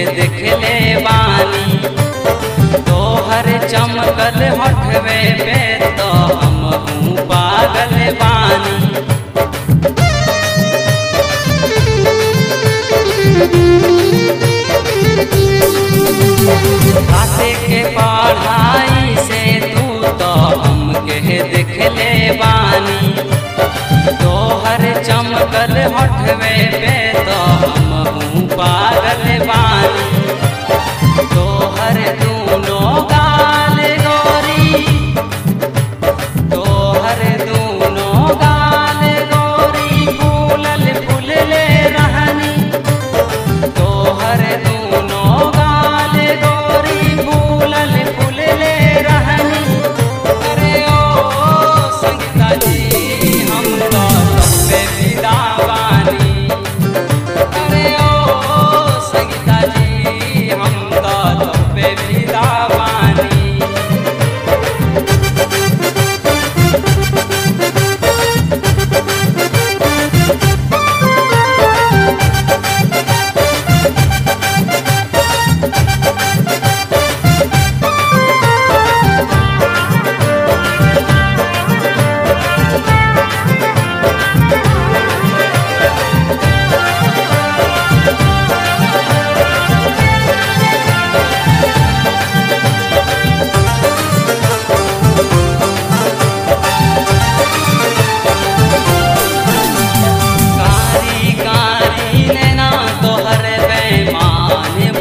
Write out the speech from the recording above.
देखले बानी तोहर चमकल हटवे पे तो हम पागल बानी कासे के पढ़ाई से तू तो हमके देखले बानी तोहर चमकल हटवे पे तो हम पागल बानी तोहर दूनो गाल गोरी तोहर दूनो गाल गोरी फूलल फूलले रहनी तोहर दूनो गाल गोरी फूलल फूलले रहनी अरे ओ संगीता जी हम तो तबे विदा बानी अरे ओ संगीता जी हम तो तबे विदा बानी कारी कारी नैना तोहर बेमान